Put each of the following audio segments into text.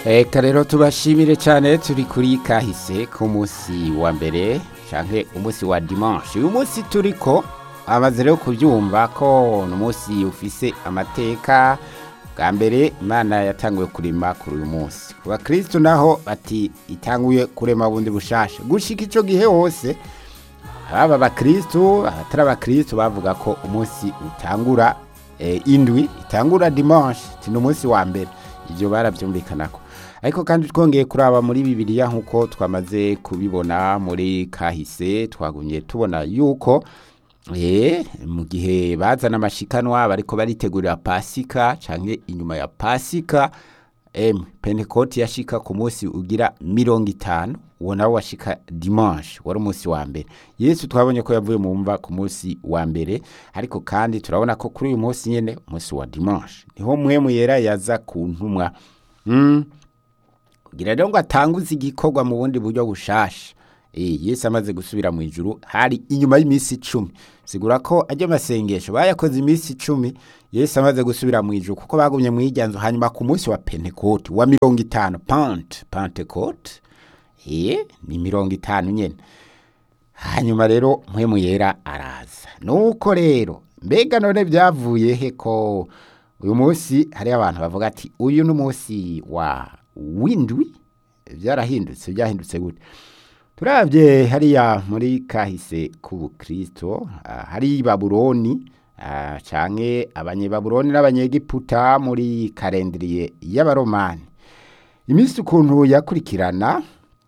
Eka rero tubashimire cyane turi kuri kahise ku munsi wa mbere canke umunsi wa dimanche uyu munsi turiko amaze rero kubyumva ko ni umunsi ufise amateka bwa mbere imana yatanguye kurema kuri uyu munsi ku bakristo naho bati itanguye kurema bundi bushasha gushika ico gihe hose ababa abakristo abatari abakristo bavuga ko umunsi utangura eh, indwi itangura dimanche ti ni umunsi wa mbere ivyo baravyumvikanako ariko kandi twongeye kuraba muri bibiliya nk'uko twamaze kubibona muri kahise twagumye tubona yuko eh, mu gihe bazana amashikanwa bariko baritegurira pasika canke inyuma ya pasika em pentekoti yashika ku munsi ugira mirongo itanu uwo nawo washika dimanche wari umunsi wa mbere yesu twabonye ko yavuye mu mva ku munsi wa mbere ariko kandi turabona ko kuri uyu munsi nyene umunsi wa dimanche niho mwemu yera yaza ku ntumwa mm. kugira rero ngo atanguze igikorwa mu bundi buryo bushasha Eh, yesu amaze gusubira mu ijuru hari inyuma y'iminsi icumi sigura ko ajya amasengesho bayakoze iminsi icumi yesu amaze gusubira mu ijuru kuko bagumye mu iryanzu hanyuma ku munsi wa pentekote wa mirongo itanu pante pentekote eh, ni mirongo itanu nyene hanyuma rero mpwemu yera araza nuko rero mbega none byavuye he ko uyu munsi hariho abantu bavuga ati uyu ni umunsi wa windwi byarahindutse byahindutse gute turabye hariya muri kahise k'ubukristo ah, hari babuloni ah, canke abanyebabuloni n'abanyegiputa muri karendiriye y'abaromani iminsi ukuntu yakurikirana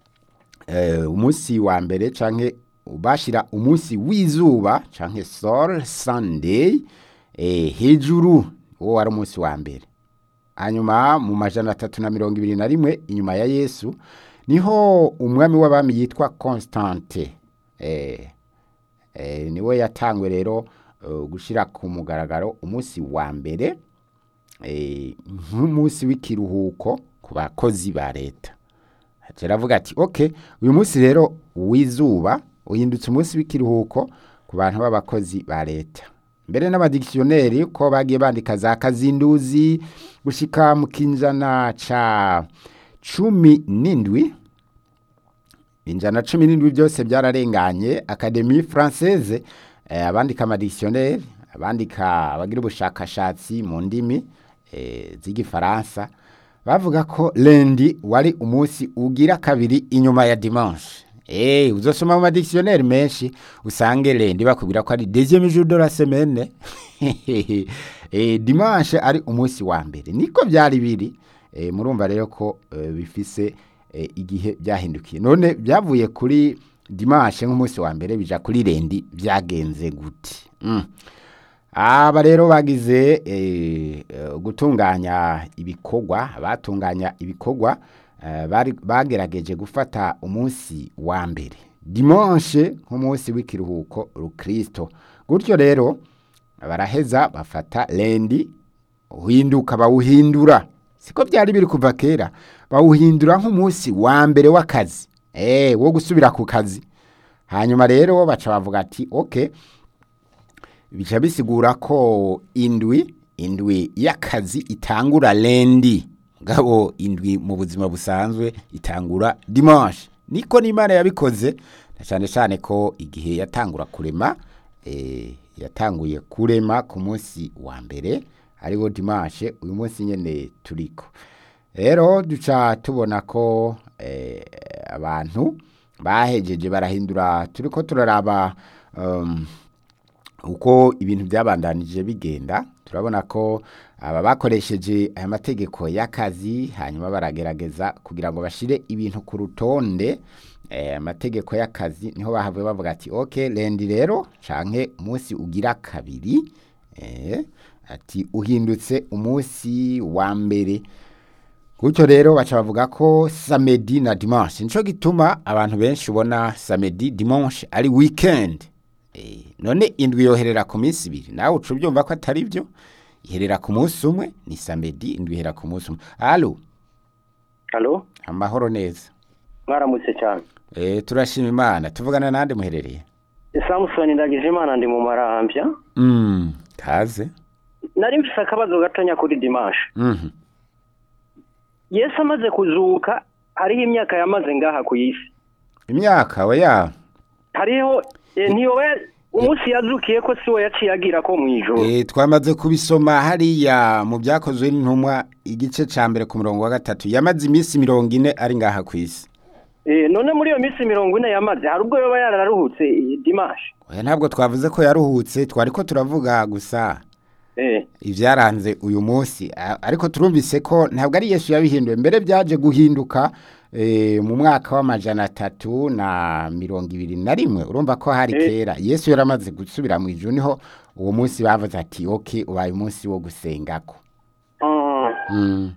eh, umunsi wa mbere canke bashira umunsi w'izuba canke sol sunday eh, hejuru uwo wari umunsi wa mbere hanyuma mu majana atatu na mirongo ibiri na rimwe inyuma ya yesu niho umwami w'abami yitwa constante eh, eh, niwe yatangwe rero uh, gushira ku mugaragaro umunsi wa mbere eh, nk'umunsi w'ikiruhuko ku bakozi ba leta aravuga ati ok uyu munsi rero w'izuba uhindutse umunsi w'ikiruhuko ku bantu b'abakozi ba leta mbere n'abadikisiyoneri ko bagiye bandika za kazinduzi gushika mu kinjana ca cumi n'indwi injana cumi n'indwi byose byararenganye akademi française eh, abandika amadikisiyoneri abandika abagira ubushakashatsi mu ndimi eh, z'igifaransa bavuga ko lendi wari umunsi ugira kabiri inyuma ya dimanche Eh, uzosoma mu madictionnaire menshi usange lendi bakubwira ko ari deuxième jour de la semaine eh, dimanche ari umunsi wa mbere niko byari biri eh, murumva rero ko eh, bifise eh, igihe byahindukiye none byavuye kuri dimanche nk'umunsi wa mbere bija kuri lendi byagenze gute mm. aba rero bagize eh, eh, gutunganya ibikorwa batunganya ibikorwa eh, bari bagerageje gufata umunsi wa mbere dimanche nk'umunsi w'ikiruhuko rukristo gutyo rero baraheza bafata lendi uhinduka bawuhindura siko byari biri kuva kera bawuhindura nk'umunsi wa mbere w'akazi eh wo gusubira ku kazi hanyuma rero baca bavuga ati okay bica bisigura ko indwi indwi y'akazi itangura lendi ngabo indwi mu buzima busanzwe itangura dimanche niko n'imana yabikoze na cyane cyane ko igihe yatangura kurema eh, yatanguye kurema ku munsi wa mbere ariwo dimanche uyu munsi nyene turiko rero duca tubona ko eh, abantu bahejeje barahindura turiko turaraba um, uko ibintu byabandanije bigenda turabona ko aba bakoresheje aya mategeko y'akazi hanyuma baragerageza kugira ngo bashire ibintu ku rutonde eh, amategeko y'akazi niho bahavuye bavuga ati ok lendi rero canke umunsi ugira kabiri eh, ati uhindutse umunsi wa mbere gutyo rero baca bavuga ko samedi na dimanche nico gituma abantu benshi ubona samedi dimanche ari weekend Eh, none indwi yoherera ku minsi ibiri nawe uca ubyumva ko atari byo iherera ku munsi umwe ni samedi indwi ihera ku munsi umwe alo halo amahoro neza mwaramutse cyane eh turashima imana tuvugana nande muherereye samusoni ndagije imana ndi mu marambya mm kaze nari mfise akabazo gatonya kuri dimanche mhm yesu amaze kuzuka hariho imyaka yamaze ngaha ku isi imyaka oya hariho eh, ntiyoba ya- umunsi yazukiye ko si we yaciye agira ko mu ijoro Eh, twamaze kubisoma hariya mu byakozwe n'intumwa igice ca mbere ku murongo wa gatatu yamaze iminsi mirongo ine ari ngaha ku isi Eh, none muri iyo minsi mirongo ine yamaze hari ubwo yoba yararuhutse eh, dimanche oya ntabwo twavuze ko yaruhutse twari ko turavuga gusa Eh, ibyaranze uyu munsi A- ariko turumvise ko ntabwo ari yesu yabihinduye mbere byaje guhinduka eh, mu mwaka w'amajana atatu na mirongo ibiri na rimwe urumva ko hari Eh. kera yesu yaramaze gusubira mu ijuru niho uwo munsi bavuze ati oke ubaye umunsi wo gusengako ah, Mm.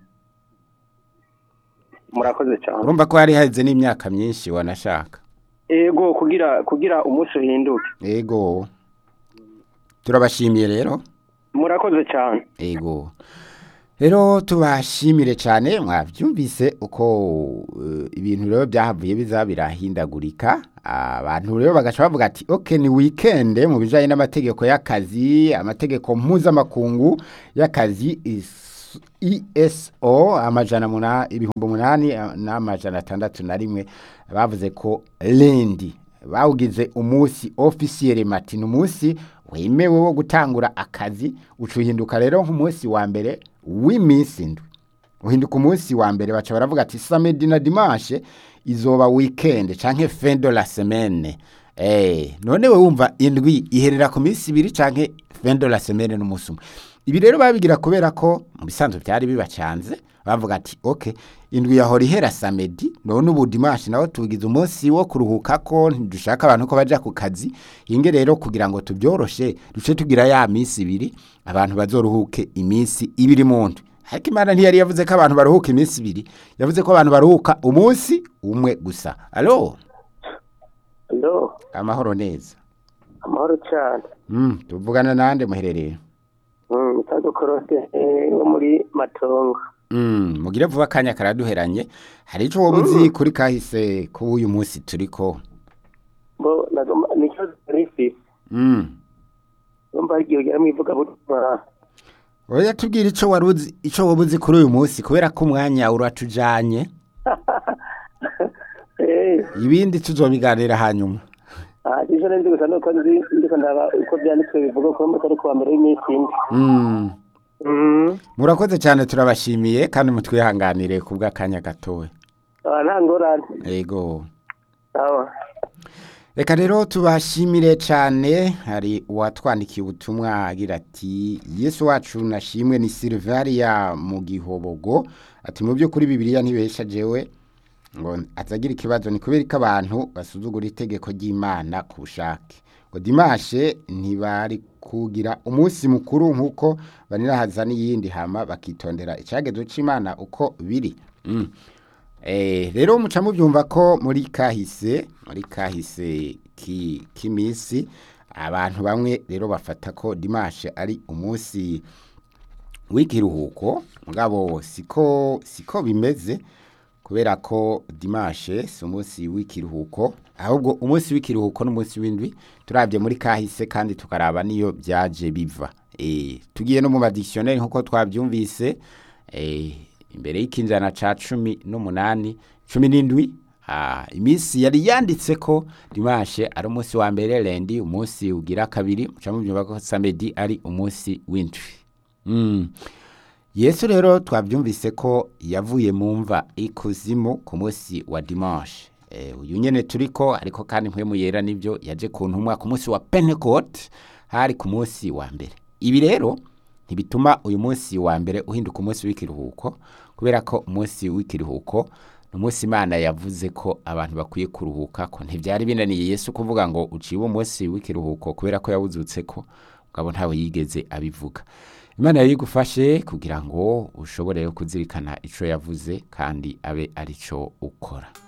murakoze cyane urumva ko hari haheze n'imyaka myinshi wanashaka ego kugira kugira umunsi uhinduke ego turabashimiye rero murakoze cyane ego rero tubashimire cyane mwabyumvise uko eh, ibintu rero byahavuye biza birahindagurika abantu rero bagaca bavuga ati oke ni wikende mu bijyanye n'amategeko y'akazi amategeko mpuzamakungu y'akazi is- ESO amajana muna ibihumbi umunani eh, n'amajana atandatu na rimwe bavuze ko lendi bawugize umunsi ofisiyere mati ni umunsi wemewe wo gutangura akazi ucuhinduka rero nk'umunsi wa mbere w'iminsi indwi uhinduka umunsi wa mbere baca baravuga ati samedi na dimanche izoba weekend canke fin de la semaine eh none we wumva indwi iherera ku minsi ibiri canke fin de la semaine n'umunsi umwe ibi rero babigira kubera ko mu bisanzwe byari bibacanze bavuga ati ok indwi yahora ihera samedi none ubu dimanche nawo tugize umunsi wo kuruhuka ko ntidushaka abantu ko baja ku kazi inge rero kugira ngo tubyoroshe duce tugira ya minsi ibiri abantu bazoruhuke iminsi ibiri mu ndwi ariko imana ntiyari yavuze ko abantu baruhuka iminsi ibiri yavuze ko abantu baruhuka umunsi umwe gusa alo alo amahoro neza amahoro cyane mm, tuvugana nande muherereye mutago korose wo muri matongo Mm, mugire vuba akanya karaduheranye hari ico woba uzi kuri kahise ko uyu munsi turiko bo nagoma nicyo rifisi mm. numva igihe ugera mu ivugabutumwa oya tubwire ico wari uzi ico woba uzi kuri uyu munsi kubera ko umwanya uratujanye eh ibindi tuzobiganira hanyuma ah icyo nzi gusa nuko nzi ndiko ndaba uko byanditswe bivuga ko mutari kuwa mbere w'iminsi ine mm. mm murakoze cyane turabashimiye kandi mutwihanganire ku bw'akanya gatoya ah nta ngorane ego sawa reka rero tubashimire cyane hari uwatwandikiye ubutumwa agira ati yesu wacu nashimwe ni silvaria mu gihobogo ati mu by'ukuri bibiliya ntibesha jewe ngo atagira ikibazo ni kubera ko abantu basuzugura itegeko ry'imana ku bushake ngo dimashe ntibari kugira umunsi mukuru nk'uko banirahaza n'iyindi hama bakitondera icyagezo cy'imana uko biri Mm. Eh, rero muca mubyumva ko muri kahise muri kahise ki k'iminsi abantu bamwe rero bafata ko dimashe ari umunsi w'ikiruhuko mugabo siko siko bimeze kubera ko dimashe si umunsi w'ikiruhuko ahubwo umunsi w'ikiruhuko n'umunsi w'indwi turabye muri kahise kandi tukaraba niyo byaje biva eh tugiye no mu madictionnaire nkuko twabyumvise eh imbere y'ikinjana ca cumi n'umunani cumi n'indwi ah, iminsi yari yanditse ko dimashe ari umunsi wa mbere lendi umunsi ugira kabiri muca mubyumva ko samedi ari umunsi w'indwi mm. yesu rero twabyumvise ko yavuye mu mva ikuzimu ku munsi wa dimanche eh, uyu nyene turiko ariko kandi mpwemu yera nibyo yaje ku ntumwa ku munsi wa pentecote hari ku munsi wa mbere ibi rero ntibituma uyu munsi wa mbere uhinduka umunsi w'ikiruhuko kubera ko umunsi w'ikiruhuko ni umunsi imana yavuze ko abantu bakwiye kuruhuka ko ntibyari binaniye yesu kuvuga ngo uciwe umunsi w'ikiruhuko kubera ko yawuzutse ko mugabo ntawe yigeze abivuga imana yari igufashe kugira ngo ushobore kuzirikana icyo yavuze kandi abe ari cyo ukora